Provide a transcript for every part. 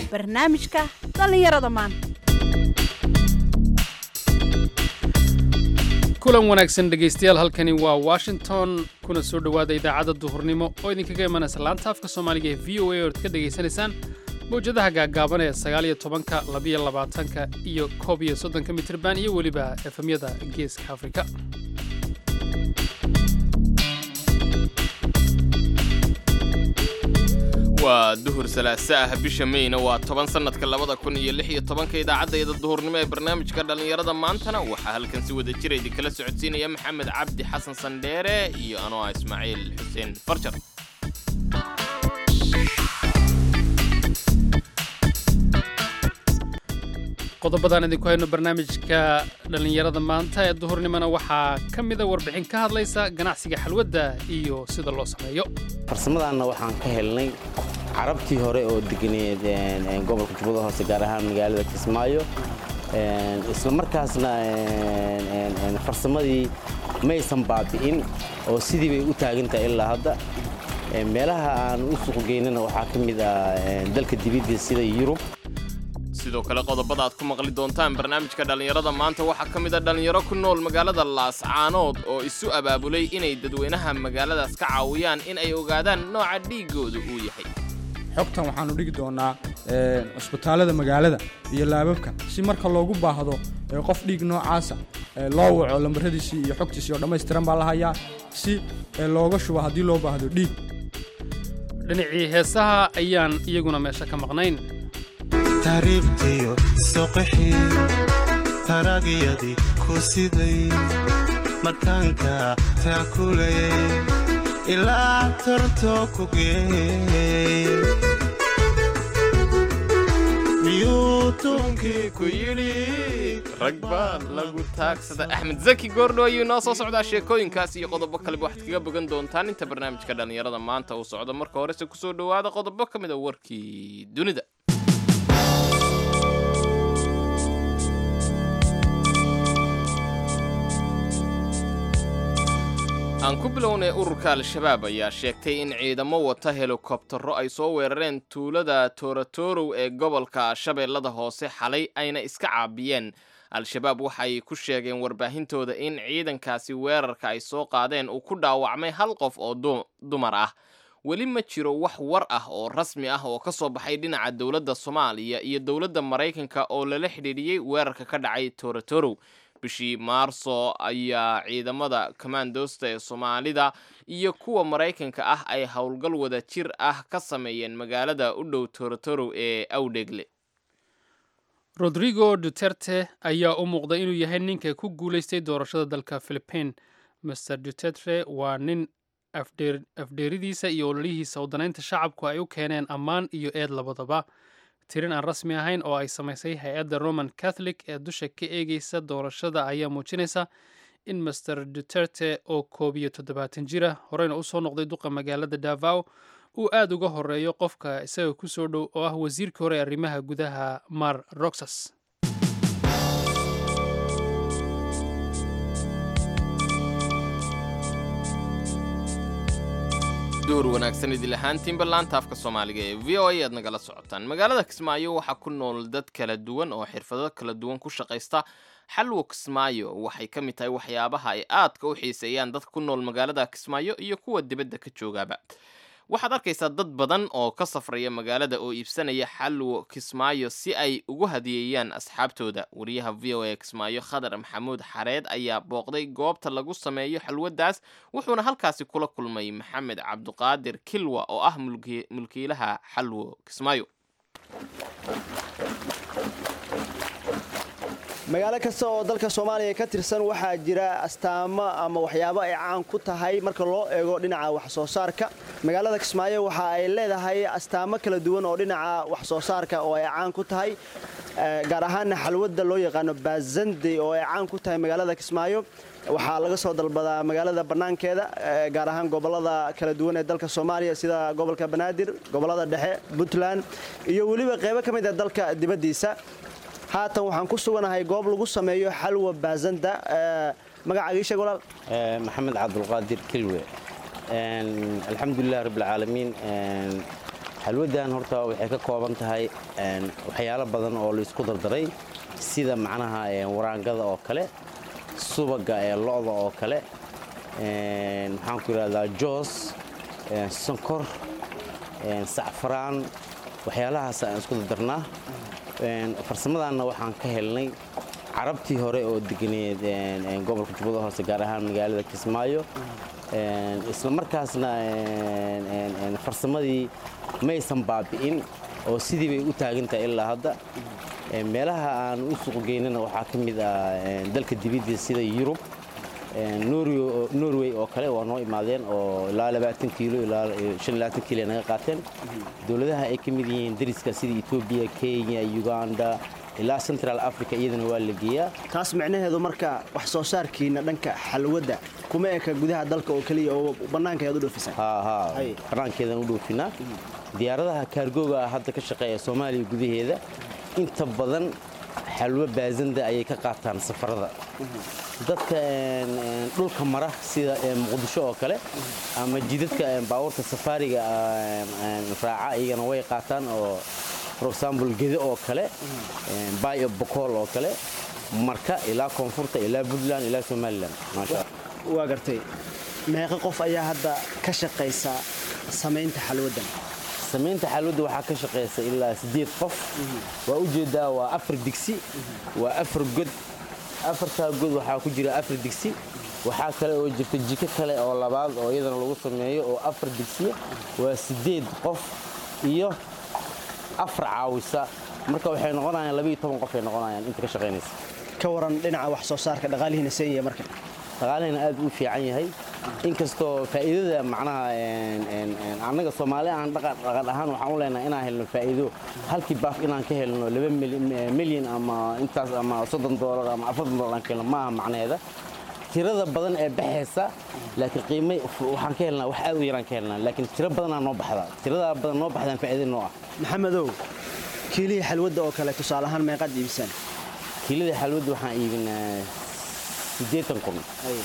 barnaamijka dhallinyarada maanta kulan wanaagsan dhegaystayaal halkani waa washington kuna soo dhowaada idaacadda duhurnimo oo idinkaga imanaysa laanta afka soomaaliga ee v o a oad ka dhegaysanaysaan mawjadaha gaagaaban ee sagaaliyo tobanka labiyo labaatanka iyo koob iyo soddonka mitirban iyo weliba efemyada geeska afrika waa duhur salaase ah bisha meyna waa toban sannadka labada kun iyo lix iyo tobanka idaacaddayda duhurnimo ee barnaamijka dhallinyarada maantana waxaa halkan si wada jira idinkala socodsiinaya maxamed cabdi xasan sandheere iyo anoo ah ismaaciil xuseen farjar qodobadaan idinku hayno barnaamijka dhallinyarada maanta ee duhurnimona waxaa ka mida warbixin ka hadlaysa ganacsiga xalwadda iyo sida loo sameeyo farsamadaanna waxaan ka helnay carabtii hore oo deganeed gobolka jubbada hoose gaar ahaan magaalada kismaayo isla markaasna farsamadii maysan baabi'in oo sidii bay u taagantahay ilaa hadda meelaha aan u suuqgeynana waxaa ka mid ah dalka dibidda sida yurub sidoo kale qodobada aad ku maqli doontaan barnaamijka dhallinyarada maanta waxaa ka mid a dhallinyaro ku nool magaalada laascaanood oo isu abaabulay inay dadweynaha magaaladaas ka caawiyaan in ay ogaadaan nooca dhiiggooda uu yahay xogtan waxaannu dhigi doonaa cusbitaallada magaalada iyo laababka si marka loogu baahdo qof dhiig noocaasa loo waco lambaradiisii iyo xogtiisii oo dhammaystiran baa la hayaa si looga shubo haddii loo baahdo dhiig dhinacii heesaha ayaan iyaguna meesha ka maqnayn taariibtiyo soqixii taragyadii ku siday markaanka taakulayay ilaa torto ku geeyey miyuu tuunkii ku yidhi rag baa lagu taagsada axmed zaki goordho ayuu inoo soo socdaa sheekooyinkaas iyo qodobo kaleba waxaad kaga bogan doontaan inta barnaamijka dhallinyarada maanta uu socdo marka horese kusoo dhowaada qodobo ka mid a warkii dunida aan ku bilownay ururka al-shabaab ayaa sheegtay in ciidamo wata helikobtaro ay soo weerareen tuulada toratorow ee gobolka shabeellada hoose xalay ayna iska caabiyeen al-shabaab waxay ku sheegeen warbaahintooda in ciidankaasi weerarka ay soo qaadeen uu ku dhaawacmay hal qof oo dumar ah weli ma jiro wax war ah oo rasmi ah oo ka soo baxay dhinaca dowladda soomaaliya iyo dowladda maraykanka oo lala xidhiidhiyey weerarka ka dhacay toratorow bishii maarso ayaa ciidamada commandosta ee soomaalida iyo kuwa maraykanka ah ay howlgal wada jir ah ka sameeyeen magaalada u dhow torotorow ee awdhegle rodrigo duterte ayaa u muuqday inuu yahay ninka ku guulaystay doorashada dalka philipiin master duterte waa nin afdheeridiisa iyo ololihiisa wadanaynta shacabku ay u keeneen ammaan iyo eed labadaba tirin aan rasmi ahayn oo ay samaysay hay-adda roman catholic ee dusha ka eegaysa doorashada ayaa muujinaysa in master duterte oo koob iyo toddobaatan jira horeyna usoo noqday duqa magaalada davao uu aada uga horeeyo qofka isaga ku soo dhow oo ah wasiirkii hore arrimaha gudaha mar roxas duhur wanaagsan idil ahaantiinba laanta afka soomaaliga ee v o a aad nagala socotaan magaalada kismaayo waxaa ku nool dad kala duwan oo xirfado kala duwan ku shaqaysta xalwo kismaayo waxay ka mid tahay waxyaabaha ay aadka u xiiseeyaan dadka ku nool magaalada kismaayo iyo kuwa dibadda ka joogaaba waxaad arkaysaa dad badan oo ka safraya magaalada oo iibsanaya xalwo kismaayo si ay ugu hadiyeeyaan asxaabtooda wariyaha v o a kismaayo khadar maxamuud xareed ayaa booqday goobta lagu sameeyo xalwadaas wuxuuna halkaasi kula kulmay maxamed cabduqaadir kilwa oo ah mulkiilaha xalwo kismaayo magaalo kasta oo dalka soomaaliya ka tirsan waxaa jira astaamo ama waxyaabo ay caan ku tahay marka loo eego dhinaca wax soo saarka magaalada kismaayo waxa ay leedahay astaamo kala duwan oo dhinaca wax soo saarka oo ay caan ku tahay gaar ahaana xalwadda loo yaqaano baazande oo ay caan ku tahay magaalada kismaayo waxaa laga soo dalbadaa magaalada bannaankeeda gaar ahaan gobollada kala duwan ee dalka soomaaliya sida gobolka banaadir gobollada dhexe puntland iyo weliba qaybo ka mid a dalka dibaddiisa haatan waxaan ku suganahay goob lagu sameeyo xalwa baazanda magacaaga ii sheeg walaal maxamed cabdulqaadir kilwe alxamdulilah rabbilcaalamiin xalwadan horta waxay ka kooban tahay waxyaalo badan oo laisku dardaray sida macnaha waraangada oo kale subaga ee lo'da oo kale maxaan ku yidhahdaa joos sonkor sacfaraan waxyaalahaas aan isku dardarnaa farsamadaanna waxaan ka helnay carabtii hore oo deganeed gobolka jubbada hoose gaar ahaan magaalada kismaayo isla markaasna farsamadii maysan baabi'in oo sidii bay u taagantahay ilaa hadda meelaha aan u suuqgeynana waxaa ka mid ah dalka dibidda sida yurub norway oo kale waa noo imaadeen oo ilaa labaatan kiilo ilaa shan iyo labaatan kiilo ay naga qaateen dowladaha ay ka mid yihiin dariska sida etoobiya kenya uganda ilaa central africa iyadana waa la geeyaa taas micnaheedu marka wax soo saarkiina dhanka xalwadda kuma eka gudaha dalka oo keliya oo bannaanka ayaad u dhoofisaan haa bannaankeedaan u dhoofinaa diyaaradaha kaargooga ah hadda ka shaqeeya soomaaliya gudaheeda inta badan xalwo baasanda ayay ka qaataan safarada dadka dhulka mara sida muqdisho oo kale ama jidadka baabuurta safaariga raaca iyagana way qaataan oo for example gede oo kale bayo bokool oo kale marka ilaa koonfurta ilaa puntland ilaa somalilan maasha waa gartay meeqa qof ayaa hadda ka shaqaysa samaynta xalwaddan samaynta xalwadda waxaa ka shaqaysa ilaa siddeed qof waa ujeeddaa waa afar digsi waa afar god afartaa god waxaa ku jira afar digsi waxaa kale oo jirta jiko kale oo labaad oo iyadana lagu sameeyo oo afar digsiya waa siddeed qof iyo afar caawisa marka waxay noqonayaan labaiyo toban qof ay noqonayaan inta ka shaqaynaysa ka waran dhinaca wax soo saarka dhaqaalihiina seenya marka dhaqaalihina aad u fiican yahay inkastoo faa'iidada macnaha annaga soomaali aan dhaqan ahaan waxaan u leenahay inaan helno faa'iido halkii baaf inaan ka helno laba milyan ama intaas ama soddon doolar ama afartan doolar aan ka helno maaha macnaheeda tirada badan ee baxaysa laakiin qiime waxaan ka helnaa wax aad u yaraan ka helnaa laakiin tiro badanaa noo baxda tiradaa badan noo baxdaan faa'iida noo ah maxamedow kiilihii xalwadda oo kale tusaale ahaan meeqaad iibisaan kiilada xalwadda waxaan iibinaa siddeetan kun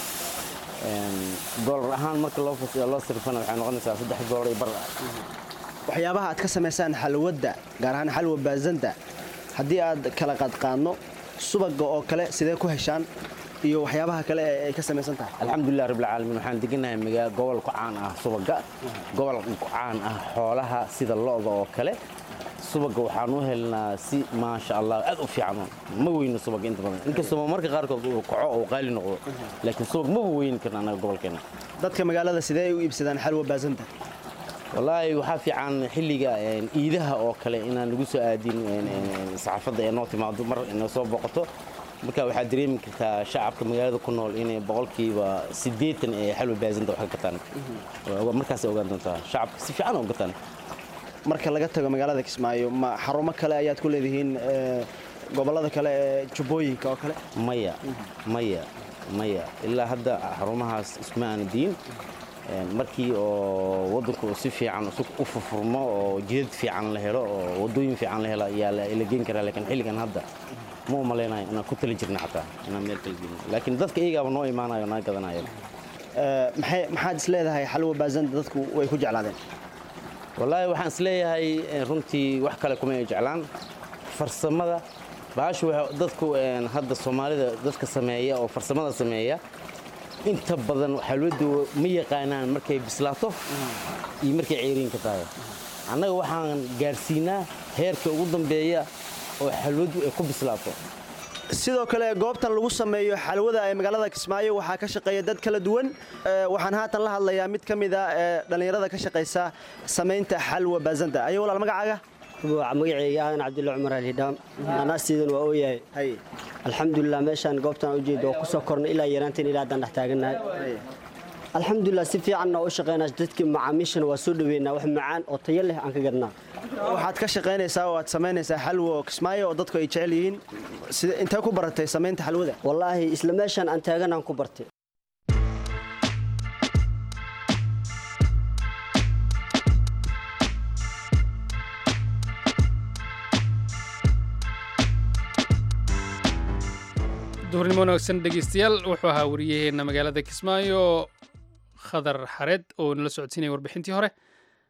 doolar ahaan marka loo loo sirfana waxay noqonaysaa saddex doolar iyo bar waxyaabaha aad ka samaysaan xalwadda gaar ahaan xalwa baasanta haddii aad kala qadqaadno subaga oo kale sidee ku heshaan iyo waxyaabaha kale ee ay ka samaysan tahay alxamdulilah rabbilcaalamiin waxaan deganahay magaa gobol ku caan ah subaga gobol ku caan ah xoolaha sida lo'da oo kale subaga waxaan u helnaa si maasha allah aad u fiican ma weyno subaga inta badan inkastoo marka qaarkood uu kaco oo qaali noqdo laakiin subag maba weyni karna annaga gobolkeena dadka magaalada sidee ay u iibsadaan xalwa baasanta wallaahi waxaa fiican xilliga iidaha oo kale inaan lagu soo aadin saxaafadda ee noo timaado mar inoo soo boqoto marka waxaad dareemi kartaa shacabka magaalada ku nool inay boqolkiiba siddeetan ee xalwa baasanta wax ka gataan markaasay ogaan doontaa shacabka si fiican oo gataan marka laga tago magaalada kismaayo ma xarumo kale ayaad ku leedihiin gobollada kale ee jubbooyinka oo kale maya maya maya ilaa hadda xarumahaas isma aana diin markii oo waddanku si fiican u furfurmo oo jidad fiican la helo oo waddooyin fiican la helo ayaa la geen karaa laakiin xilligan hadda ma u malaynayo inaan ku tali jirna xataa inaan meel kala gelin laakiin dadka iyagaaba noo imaanayo naga gadanaya maxaad is leedahay xalwa baasanta dadku way ku jeclaadeen wallaahi waxaan is leeyahay runtii wax kale kuma ay jeclaan farsamada baashu dadku hadda soomaalida dadka sameeya oo farsamada sameeya inta badan xalwaddu ma yaqaanaan markay bislaato iyo markay ceeriinka tahay annaga waxaan gaarsiinaa heerka ugu dambeeya oo xalwaddu ay ku bislaato sidoo kale goobtan lagu sameeyo xalwada ee magaalada kismaayo waxaa ka shaqeeya dad kala duwan waxaan haatan la hadlayaa mid ka mid a ee dhallinyarada ka shaqaysa samaynta xalwa baasanta ayo walaal magacaaga magaceyga ahan cabdulla cumar alhidhaam anaastiidan waa ooyahay alxamdulilah meeshaan goobtaan ujeeda oo kusoo kornay ilaa yaraanteen ilaa haddaan dhex taagannahay alxamdulilah si fiicanna oo u shaqaynaa dadkii macaamiishana waa soo dhaweynaa wax macaan oo tayo leh aan ka gadnaa waxaad ka shaqaynaysaa oo aad samaynaysaa xalwa oo kismaayo oo dadku ay jecel yihiin intee ku baratay samaynta xalwada wallaahi isla meeshaan aan taaganaan ku bartay duhurnimo wanaagsan dhegeystayaal wuxuu ahaa wariyaheenna magaalada kismaayo khadar xareed oo nala socodsiinaya warbixintii hore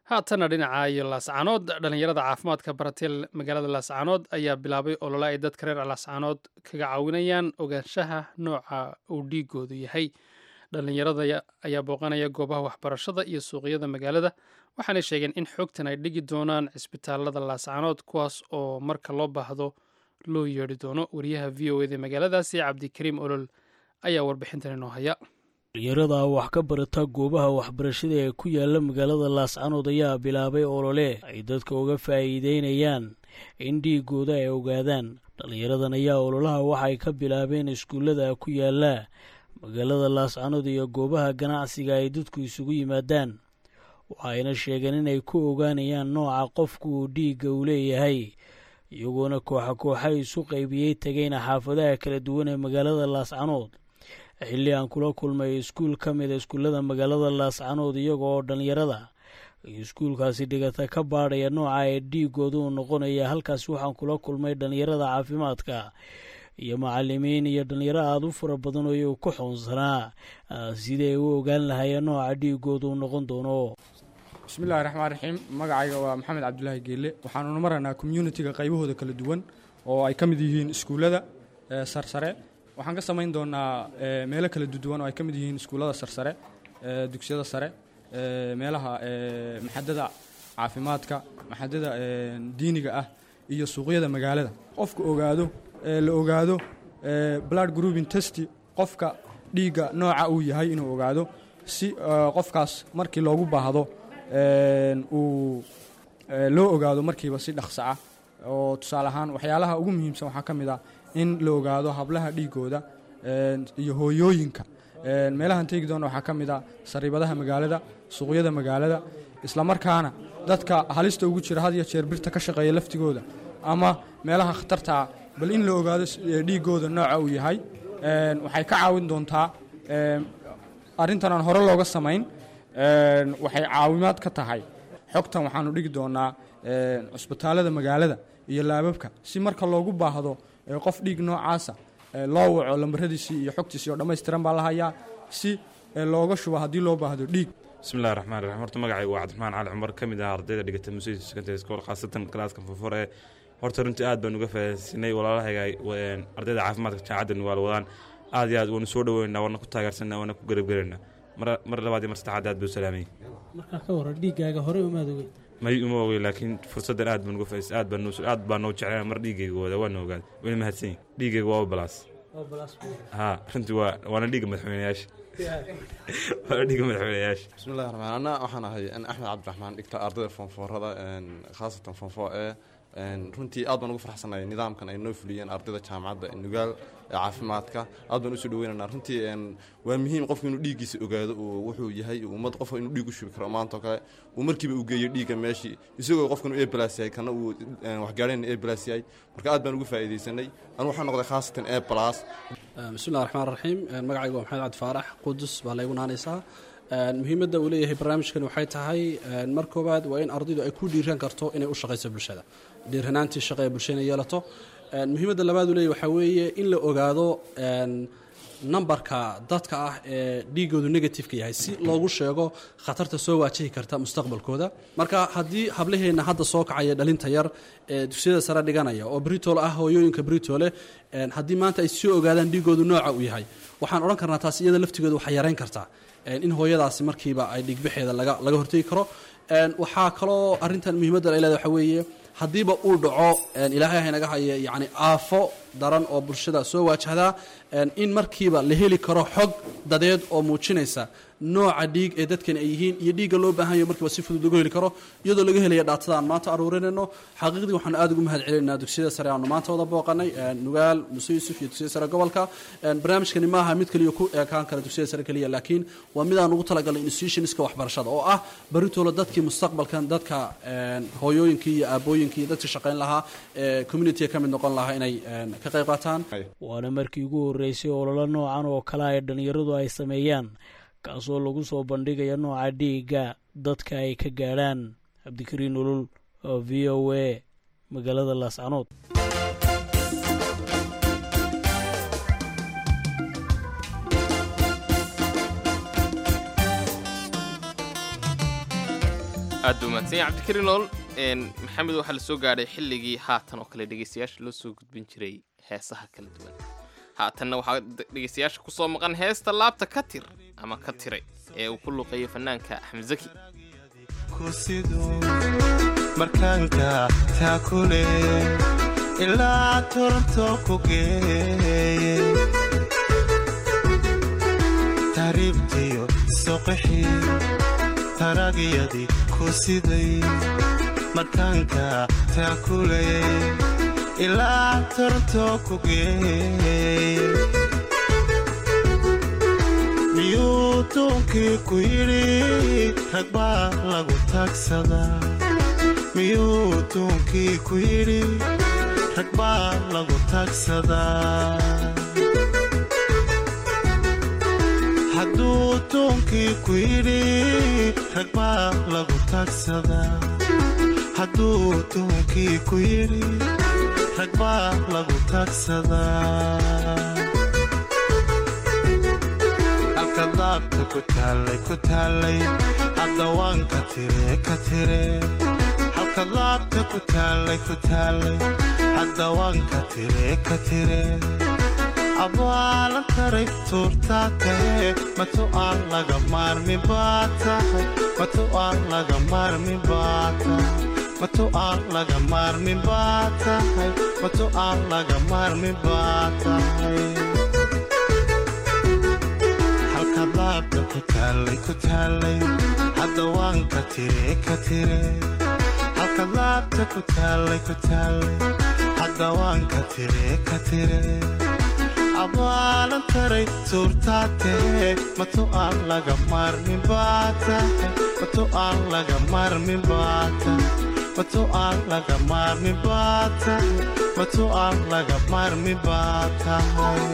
haatana dhinaca iyo laascaanood dhallinyarada caafimaadka baratay magaalada laascaanood ayaa bilaabay olole ay dadka reer laascaanood kaga caawinayaan ogaanshaha nooca uu dhiigoodu yahay dhallinyarada ayaa booqanaya goobaha waxbarashada iyo suuqyada magaalada waxaanay sheegeen in xogtan ay dhigi doonaan cisbitaalada laascaanood kuwaas oo marka loo baahdo loo yeedhi doono wariyaha v o eda magaaladaasi cabdikariim olol ayaa warbixintan inoo haya dhalinyarada wax ka barata goobaha waxbarashada ee ku yaala magaalada laascanood ayaa bilaabay olole ay dadka uga faa'iideynayaan in dhiigooda ay ogaadaan dhalinyaradan ayaa ololaha waxay ka bilaabeen iskuullada ku yaala magaalada laascanood iyo goobaha ganacsiga ay dadku isugu yimaadaan waxayna sheegeen inay ku ogaanayaan nooca qofku uu dhiigga uu leeyahay iyagoona kooxa kooxa isu qaybiyey tegayna xaafadaha kala duwan ee magaalada laascanood xilli aan kula kulmay iskuul ka mida iskuullada magaalada laascanood iyaga oo dhallinyarada iyo iskuulkaasi dhigata ka baadhaya nooca ee dhiigooda uu noqonaya halkaasi waxaan kula kulmay dhallinyarada caafimaadka iyo macalimiin iyo dhallinyaro aada u fara badan oo iyagu ku xoonsanaa sidii ay u ogaan lahaayeen nooca dhiigooda uu noqon doono bismillahi raxmaan raxiim magacayga waa maxamed cabdulaahi geelle waxaanuna maraynaa communitiga qaybahooda kala duwan oo ay ka mid yihiin iskuullada sarsare waxaan ka samayn doonaa meelo kala duwan oo ay ka mid yihiin iskuullada sarsare dugsiyada sare meelaha maxadada caafimaadka maxadada diiniga ah iyo suuqyada magaalada qofka ogaado la ogaado blood grouping test qofka dhiigga nooca uu yahay inuu ogaado si qofkaas markii loogu baahdo uu loo ogaado markiiba si dhaqso ah oo tusaale ahaan waxyaalaha ugu muhiimsan waxaa ka mid ah in la ogaado hablaha dhiigooda iyo hooyooyinka meelahan teegi doona waxaa ka mid ah sariibadaha magaalada suuqyada magaalada islamarkaana dadka halista ugu jira had iyo jeer birta ka shaqeeya laftigooda ama meelaha khatartaa bal in la ogaado dhiigooda nooca uu yahay waxay ka caawin doontaa arrintan aan hore looga samayn waxay caawimaad ka tahay xogtan waxaanu dhigi doonaa cusbitaalada magaalada iyo laababka si marka loogu baahdo qof dhiig noocaasa loo waco lambaradiisii iyo xogtiisii oo dhammaystiran baa la hayaa si looga shubo haddii loo baahdo dhiig bismillahi raxmaan raxiim horta magacaygu waa cabdiraxmaan cali cumar ka mid ah ardayda dhigata musey secondary school khaasatan kalaaska furfur ee horta runtii aad baan uga faahaysinay walaalahayga ardayda caafimaadka jaamacadda nugaal wadaan aad iyo aad waanu soo dhaweynaa waana ku taageersanaa waana ku garabgelaynaa mar labaad iyo mar saddexaad aad buu salaamay markaa ka waran dhiiggaaga horey umaad ogey may uma ogey laakiin fursaddan aad baan uga fahaysay aad baan aad baan noo jeclaa mar dhiiggayga wada waana ogaad wayna mahadsan yihin dhiiggayga waa balaas haa runtii waa waana dhiigga madaxweynayaasha waana dhiigga madaxweynayaasha bismillahi raxmaan anna waxaan ahay axmed cabdiraxmaan dhigta ardayda foonfoorada khaasatan foonfoo ee runtii aad baan ugu farxsanahay nidaamkan ay noo fuliyeen ardayda jaamacadda nugaal ee caafimaadka aad baan usoo dhaweynana runtii waa muhiim qofku inuu dhiiggiisa ogaado wuxuu yahay ummad qof inuu dhiig u shubi karo maanta oo kale uu markiiba u geeyo dhiigga meeshii isagoo qofkan u ebalas yahay kana uu waxgaareen ebalas yahay marka aad baan ugu faa'iidaysanay anu waxaa noqday khaasatan e balas bismillahi raxmaan raxiim magacaygu waa maxamed cabdi faarax qudus baa laygu naanaysaa muhiimadda uu leeyahay barnaamijkan waxay tahay mar koowaad waa in ardaydu ay ku dhiiran karto inay u shaqayso bulshada dhiiranaantii shaqa ee bulshada inay yeelato muhiimadda labaad uu leeyahy waxaa weeye in la ogaado nambarka dadka ah ee dhiigoodu negativeka yahay si loogu sheego khatarta soo waajihi karta mustaqbalkooda marka haddii hablaheenna hadda soo kacaya dhalinta yar ee dugsiyada sare dhiganaya oo britol ah hooyooyinka britole haddii maanta ay soo ogaadaan dhiigoodu nooca uu yahay waxaan odhan karnaa taas iyada laftigooda waxay yarayn kartaa in hooyadaasi markiiba ay dhiigbaxeeda laga hortegi karo waxaa kaloo arintan muhiimadda ay leeda waxa weeye haddiiba uu dhaco ilaahay haynaga haya yacni aafo daran oo bulshada soo waajahdaa in markiiba la heli karo xog dadeed oo muujinaysa nooca dhiig ee dadkan ay yihiin iyo dhiigga loo baahan yaho markiiba si fudud lagu heli karo iyadoo laga helaya dhaatada aan maanta aruurinayno xaqiiqdii waxaanu aad ugu mahad celinaynaa dugsiyada sare aanu maanta wada booqanay nugaal muse yuusuf iyo dugsiyada sare gobolka barnaamijkani maaha mid kaliya ku eekaan kara dugsiyada sare keliya laakiin waa midaan ugu talagalnay institutionska waxbarashada oo ah baritoola dadkii mustaqbalkan dadka hooyooyinkii iyo aabooyinkii iyo dadkii shaqayn lahaa ee communitiga ka mid noqon lahaa inay ka qayb qaataan waana markii ugu horreysay ololo noocan oo kale ay dhallinyaradu ay sameeyaan kaasoo lagu soo bandhigaya nooca dhiigga dadka ay ka gaadhaan cabdikariin ulul oo v o a magaalada laascanood aad buu mahadsan yahay cabdikariin lool maxamed waxaa la soo gaadhay xilligii haatan oo kale dhegeystayaasha loo soo gudbin jiray heesaha kala duwan haatanna waxaa dhegeystayaasha kusoo maqan heesta laabta ka tir ama ka tiray ee uu ku luqeeyo fanaanka axmed zaki markaanka taakule ilaa toronto ku geeye taariibtiyo soqixii taragyadii ku siday markaanka taakule ilaa toronto ku geeye miyuu duunkii ku yidhi rag baa lagu taagsadaa miyuu duunkii ku yidhi rag baa lagu taagsadaa hadduu duunkii ku yidhi rag baa lagu taagsadaa hadduu duunkii ku yidhi rag baa lagu taagsadaa halka daabta ku taallay ku taallay haddawaanka tire ka tire halka daabta ku taallay ku taallay haddawaanka tire ka tire abaalan taray tuurtaa tahe matu aan laga maarmi baa tahay matu aan laga maarmi baa tahay matu aan laga maarmi baa tahay matu aan laga maarmi baa tahay halka daabta ku taallay ku taallay haddawaanka tire ka tire halka daabta ku taallay ku taallay haddawaanka tire ka tire abaalan taray tuurtaa tahe matu aan laga maarmi baa tahay matu aan laga maarmi baa tahay matu aan laga maarmi baa tahay matu aan laga maarmi baa tahay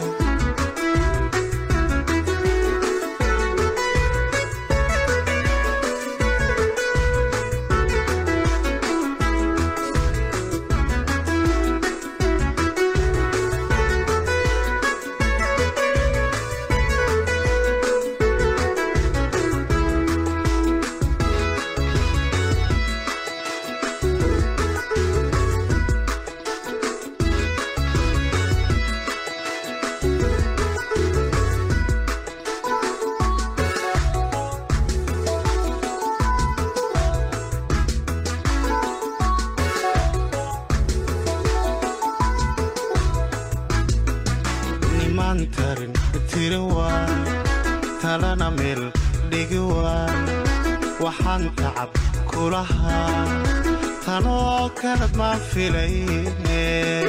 nimaan tarin tiri waa talana meel dhigi waa waxaan tacab kulahaa tanoo kalad ma filayne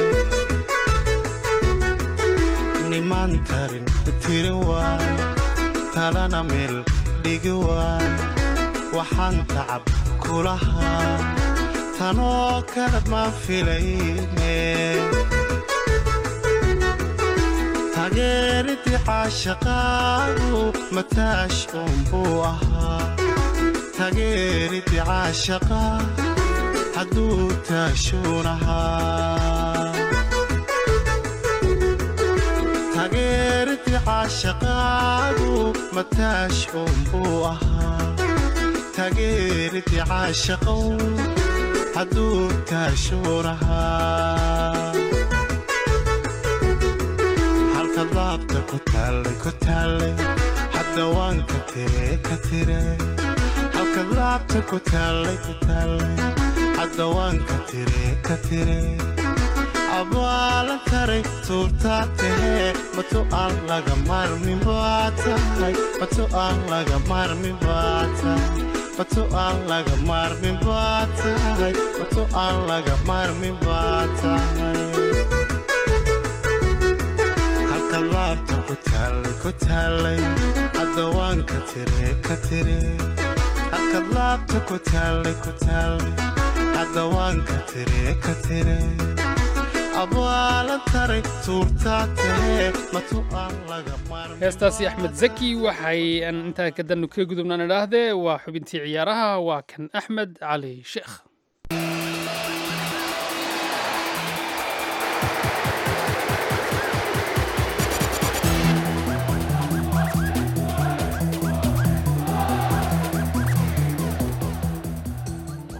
nimaan tarin tiri waa talana meel dhigi waa waxaan tacab kulahaa tanoo kalad ma filayne tageeridii caashaqaadu mataash uunbuu ahaa tageeridii caashaqaa hadduu taashuun ahaa tageeridii caashaqaadu mataash uunbuu ahaa tageeridii caashaqow hadduu taashuun ahaa halka daabta ku taallay ku taallay haddawaanka tire ka tire halka daabta ku taallay ku taallay haddawaanka tire ka tire abaalan taray tuurtaa tahe matu aan laga maarmi baa tahay matu aan laga maarmi baa tahay matu aan laga maarmi baa tahay matu aan laga maarmi baa tahay halka laabta ku taallay ku taallay haddawaanka tire ka tire halka laabta ku taallay ku taallay haddawaanka tire ka tire abaalan taray tuurtaa tahe matu aan laga maarmi heestaasi axmed zaki waxay aan intaa kadannu ka gudubnaan idhaahdee waa xubintii ciyaaraha waa kan axmed cali sheekh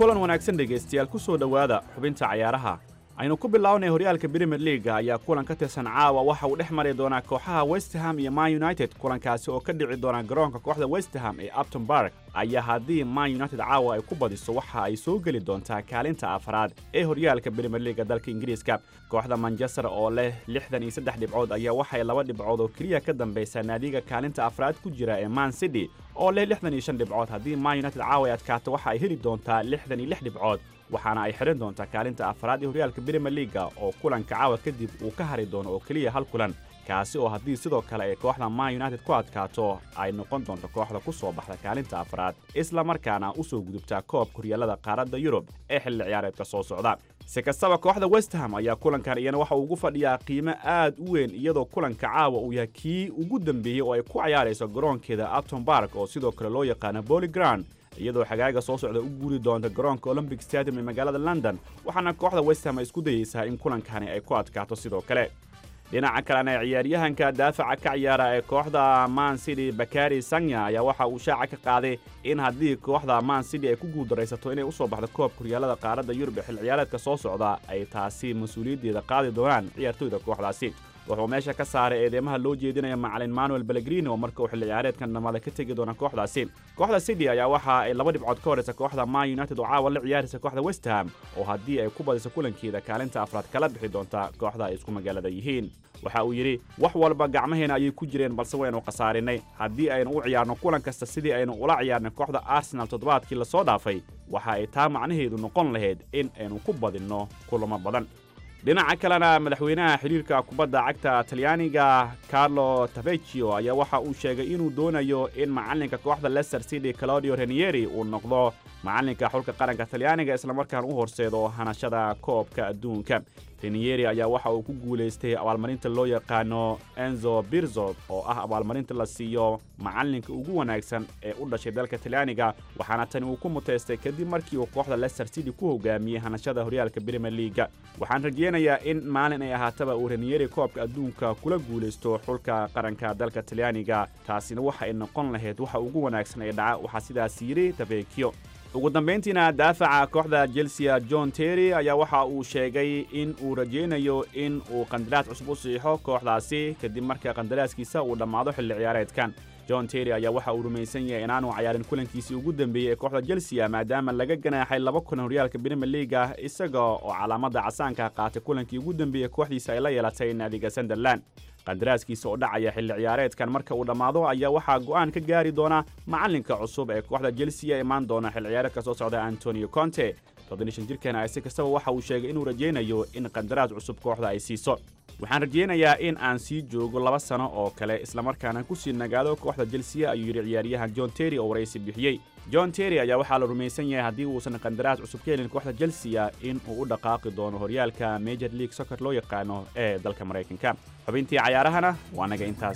kulan wanaagsan dhegaystayaal ku soo dhowaada xubinta cayaaraha aynu ku bilownay horyaalka brimier liaga ayaa kulan ka tirsan caawa waxa uu dhex mari doonaa kooxaha westham iyo man united kulankaasi oo ka dhici doona garoonka kooxda westham ee upton bark ayaa haddii man united caawa ay ku badiso waxa ay soo geli doontaa kaalinta afraad ee horyaalka brimier liaga dalka ingiriiska kooxda manchester oo leh lixdan iyo saddex dhibcood ayaa waxay laba dhibcood oo keliya ka dambaysaa naadiga kaalinta afraad ku jira ee man city oo leh lixdan iyo shan dhibcood haddii man united caawa ay adkaato waxa ay heli doontaa lixdan iyo lix dhibcood waxaana ay xidhan doontaa kaalinta afraad ee horyaalka brimier liaga oo kulanka caawa kadib uu ka hari doono oo keliya hal kulan kaasi oo haddii sidoo kale ay kooxda man united ku adkaato ay noqon doonto kooxda ku soo baxda kaalinta afraad isla markaana u soo gudubtaa koobka horyaalada qaaradda yurub ee xilli ciyaareedka soo socda si kastaba kooxda westham ayaa kulankan iyana waxa uu ugu fadhiyaa qiimo aad u weyn iyadoo kulanka caawa uu yahay kii ugu dambeeyey oo ay ku cayaarayso garoonkeeda upton bark oo sidoo kale loo yaqaano bolyground iyadoo xagaaga soo socda u guuri doonta garoonka olombic stadium ee magaalada london waxaana kooxda westham ay isku dayeysaa in kulankani ay ku adkaato sidoo kale dhinaca kalena ciyaaryahanka daafaca ka ciyaara ee kooxda man city bakari sanya ayaa waxa uu shaaca ka qaaday in haddii kooxda man city ay ku guuldaraysato inay u soo baxdo koobka horyaalada qaaradda yurub ee xil ciyaareedka soo socda ay taasi mas-uuliyaddeeda qaadi doonaan ciyaartoyda kooxdaasi wuxuu meesha ka saaray eedeymaha loo jeedinaya macalin manuel belegrini oo marka uu xilli ciyaareedkan dhammaada ka tegi doona kooxdaasi kooxda city ayaa waxa ay laba dhibcood ka horaysa kooxda man united oo caawa la ciyaaraysa kooxda westham oo haddii ay ku badiso kulankeeda kaalinta afraad kala bixi doonta kooxda ay isku magaalada yihiin waxa uu yidhi wax walba gacmaheena ayay ku jireen balse waynu khasaarinay haddii aynu u ciyaarno kulan kasta sidii aynu ula ciyaarnay kooxda arsenal toddobaadkii lasoo dhaafay waxa ay taa macnaheedu noqon lahayd in aynu ku badinno kulamo badan dhinaca kalena madaxweynaha xidhiirka kubadda cagta talyaaniga carlo tavecchio ayaa waxa uu sheegay inuu doonayo in macalinka kooxda leicester city claudio renieri uu noqdo macalinka xulka qaranka talyaaniga islamarkaan u horseedo hanashada koobka adduunka renieri ayaa waxa uu ku guulaystay abaalmarinta loo yaqaano enzo birzo oo ah abaalmarinta la siiyo macalinka ugu wanaagsan ee u dhashay dalka talyaaniga waxaana tani uu ku muteystay kadib markii uu kooxda leicester city ku hogaamiyey hanashada horyaalka brimier liaga waxaan rajeynayaa in maalin ay ahaataba uu renieri koobka adduunka kula guulaysto xulka qaranka dalka talyaaniga taasina waxa ay noqon lahayd waxa ugu wanaagsan ee dhaca waxaa sidaas yidhi tavekio ugu dambayntiina daafaca kooxda chelsea john terry ayaa waxa uu sheegay in uu rajaynayo in uu qandaraas cusub u siixo kooxdaasi kadib marka qandaraaskiisa uu dhammaado xilli ciyaareedkan john terry ayaa waxa uu rumaysan yahay inaanu cayaarin kulankiisii ugu dambeeyey ee kooxda chelsea maadaama laga ganaaxay laba kulan horyaalka brimier liaga isaga oo calaamada casaanka qaatay kulankii ugu dambeeyey kooxdiisa ay la yeelatay naadiga sunderland qandaraaskiisa oo dhacaya xilli ciyaareedkan marka uu dhammaado ayaa waxaa go'aan ka gaari doona macalinka cusub ee kooxda chelsea ee imaan doona xilli ciyaareedka soo socda antonio conte toddonishan jirkan si kastaba waxa uu sheegay inuu rajaynayo in qandaraas cusub kooxda ay siiso waxaan rajaynayaa in aan sii joogo laba sano oo kale islamarkaana ku sii nagaado kooxda chelsea ayuu yidhi ciyaaryahan john terry oo waraysi bixiyey john terry ayaa waxaa la rumaysan yahay haddii uusan qandaraas cusub ka helin kooxda chelsea in uu u dhaqaaqi doono horyaalka major league soccer loo yaqaano ee dalka maraykanka xubintii cayaarahana waa naga intaas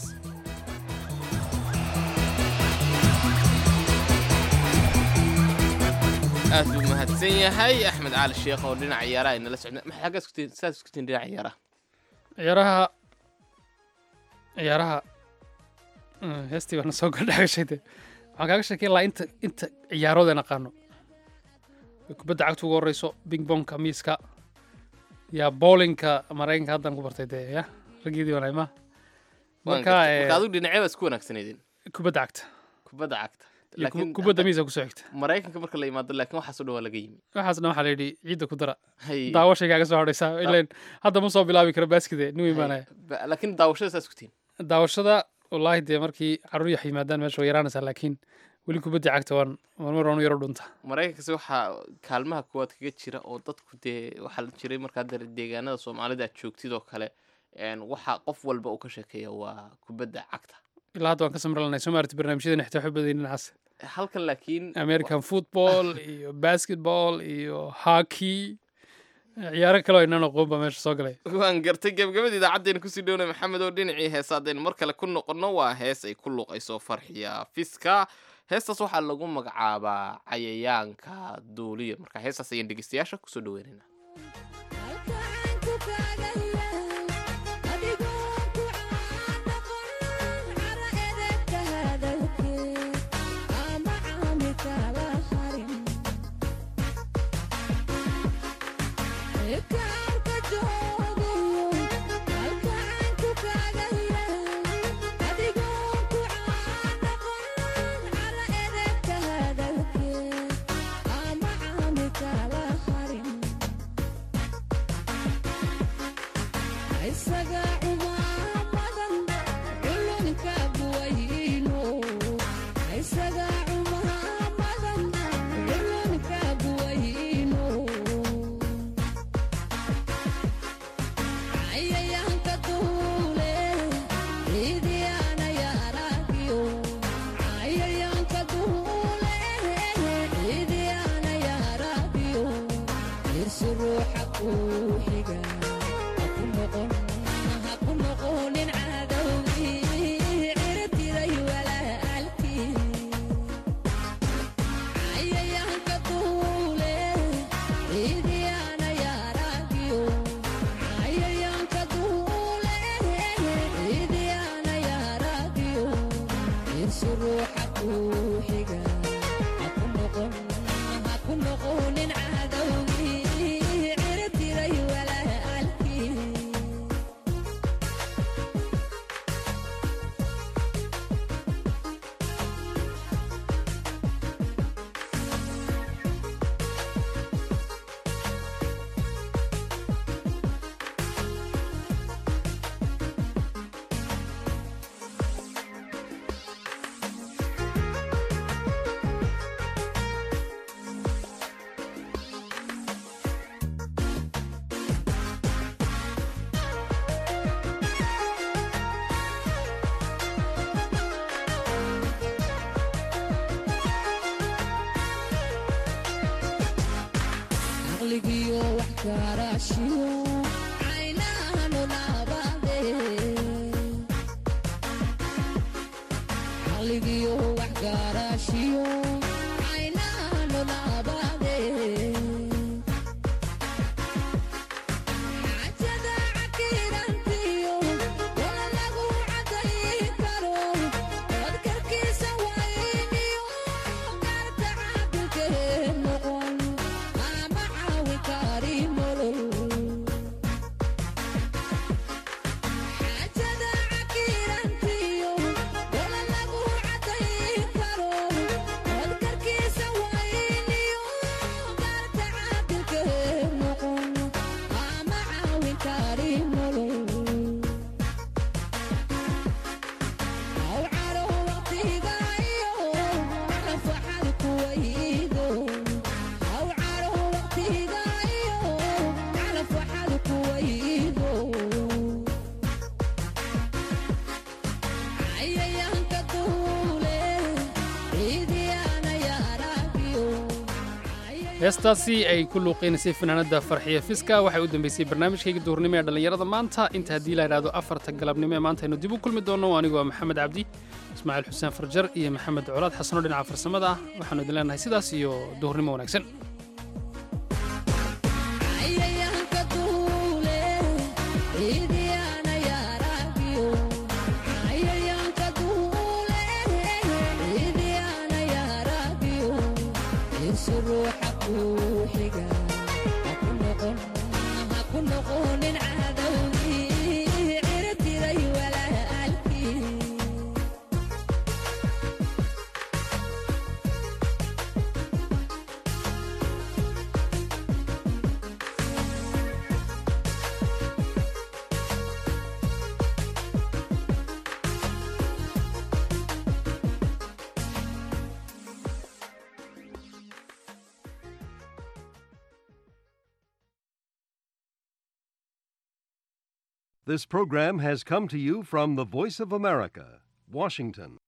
aad buu mahadsan yahay axmed cali sheekh oo dhinaca ciyaaraha inala socda maxay xaggaa isku tihiin sidaad isku tihiin dhinaca ciyaaraha ciyaaraha ciyaaraha heestii baana soo gadhagashay de waxaan kaaga sheekay lahaa inta inta ciyaarood aan aqaano kubadda cagta ugu horeyso bing bonka miiska yaa bowlinka maraykanka haddaan ku bartay dee ya raggeedii wanay ma marka marka adigu dhinacyada isku wanaagsaneydin kubadda cagta kubadda cagta iyo ku- kubadda miiska kusoo xigta maraykanka marka la yimaado laakiin waxaas oo dhan waa laga yimi waxaas dhan waxaa la yidhi ciidda ku dara Hay. daawashaygaa soo hadhaysaa ilan hadda ma soo bilaabi karo baaskide nin imaanaya Ba- laakiin daawashada saas ku tihiin daawashada wallaahi dee markii caruur yax yimaadaan meesha way yaraanaysaa laakiin weli kubadda cagta waan marmar waan u yaro dhunta maraykankasi waxaa kaalmaha kuwaad kaga jira oo dadku dee waxaa la jiray markaa dare deegaanada soomaalida aad joogtid oo kale een, waxa qof walba uu ka sheekeeya waa kubadda cagta ilaa hadda waan ka samralanay soo maarata barnaamijyadan xitaa waxay badan dhinacaas halkan laakiin american football iyo basketball iyo hockey ciyaaro kale oo inaan aqoon baa meesha soo galay waan gartay gebgabada idaacaddeena kusii dhowna maxamed oo dhinacii heesa haddaynu mar kale ku noqonno waa hees ay ku luuqayso farxiya fiska heestaas waxaa lagu magacaabaa cayayaanka duuliya marka heestaas ayaan dhegeystayaasha kusoo dhaweynayna Thank you. heestaasi ay ku luuqeynaysay fanaanadda farxiya fiska waxay u dambeysay barnaamijkayga duhurnimo ee dhallinyarada maanta inta haddii la idhaahdo afarta galabnimo ee maanta aynu dib u kulmi doonno anigoo maxamed cabdi ismaaciil xuseen farjar iyo maxamed colaad xasanoo dhinaca farsamada ah waxaanu idin leenahay sidaas iyo duhurnimo wanaagsan This program has come to you from the Voice of America, Washington.